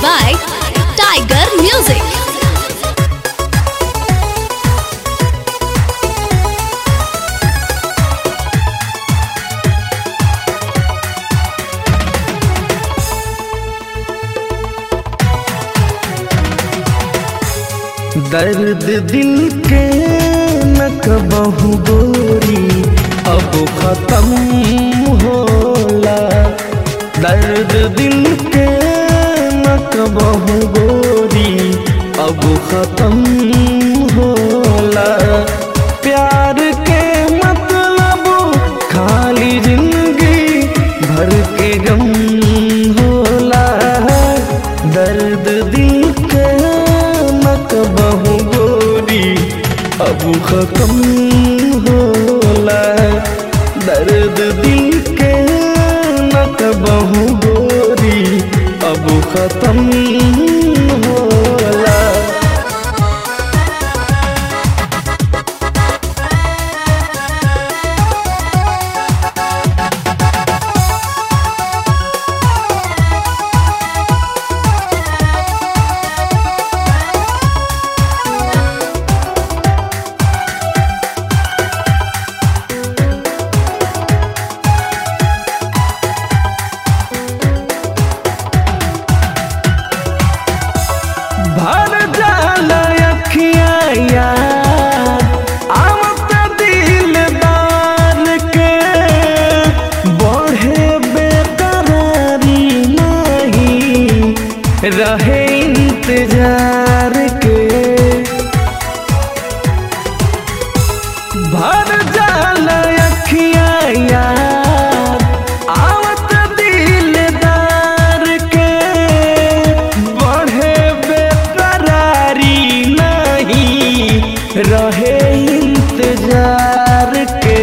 by Tiger Music. दर्द दिल के न कबहू गोरी अब खत्म होला दर्द दिल के न कबहू गोरी अब खत्म होला प्यार के मतलब खाली जिंदगी भर के गम होला दर्द दिल के न कबहू गोरी अब खत्म होला दर्द दिल के न कबहू गोरी अब खत्म होला भर जाल अखिया यार आवत दिलदार के बढ़े बेकरारी नहीं रहे इंतजार के भर जाल अखिया यार आवत दिलदार के बढ़े बेकरारी नहीं रहे इंतजार के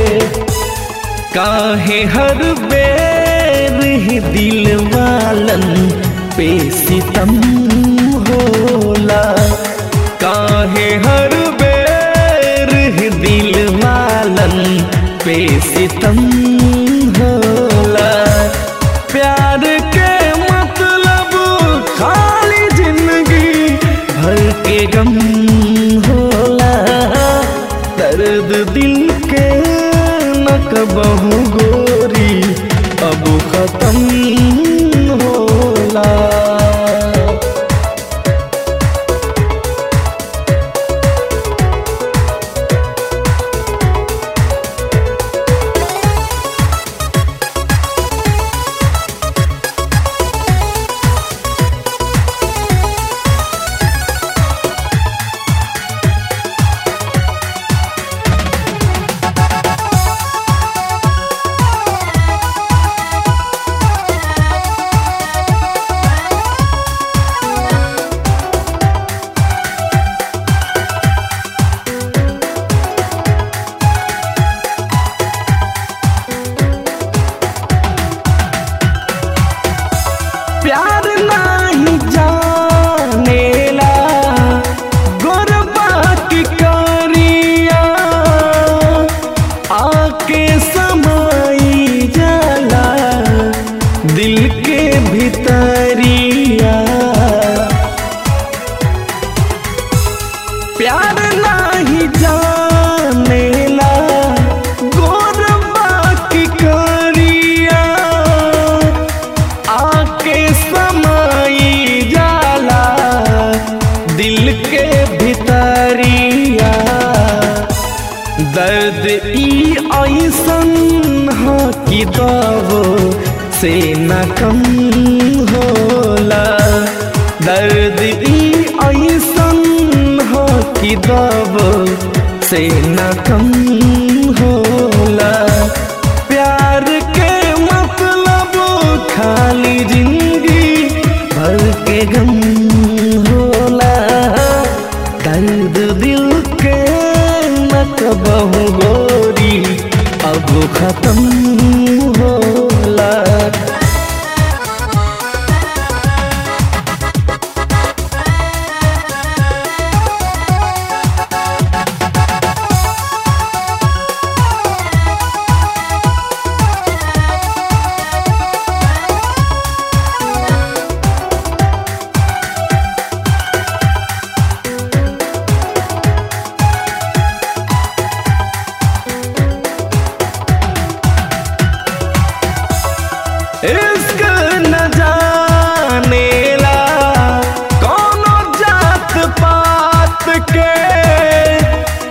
काहे हर बेर ही दिल वालन पे सितम होला काहे हर बेर ही दिल वालन पे सितम होला प्यार के मतलब खाली जिंदगी भर के गम होला दर्द दिल के न कबहू गोरी अब खत्म होला प्यार नहीं जानेला गोरबा की करिया आके समाई जाला दिल के भीतरिया प्यार नहीं जानेला गोरबा की करिया आके समाई जाला दिल के भीतरिया दर्द ई ऐसन ह कि दबो से न कम होला दर्द ई ऐसन ह कि दबो से न कम होला प्यार के मतलब खाली जिंदगी भर के गम होला दर्द दिल के न कबहू गोरी अब खत्म होला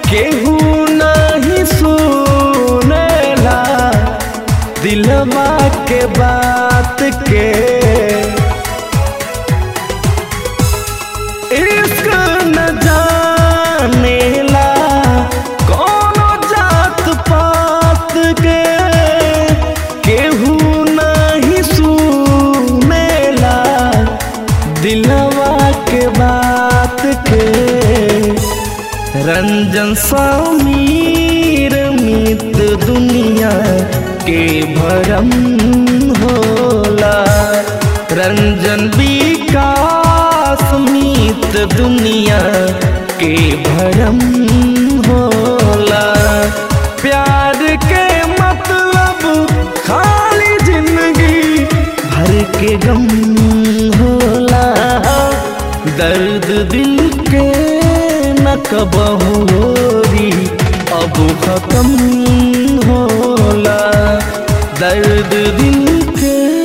केहू नहीं सुनेला दिलवा के बात के इश्क न जानेला कोनो जात पात के केहू नहीं सुनेला दिलवा के बात के रंजन समीर मित दुनिया के भरम होला रंजन विकास मित दुनिया के भरम होला प्यार के मतलब खाली जिंदगी भर के गम होला दर्द दिल के न कबहू होरी अब खत्म होला दर्द दिल के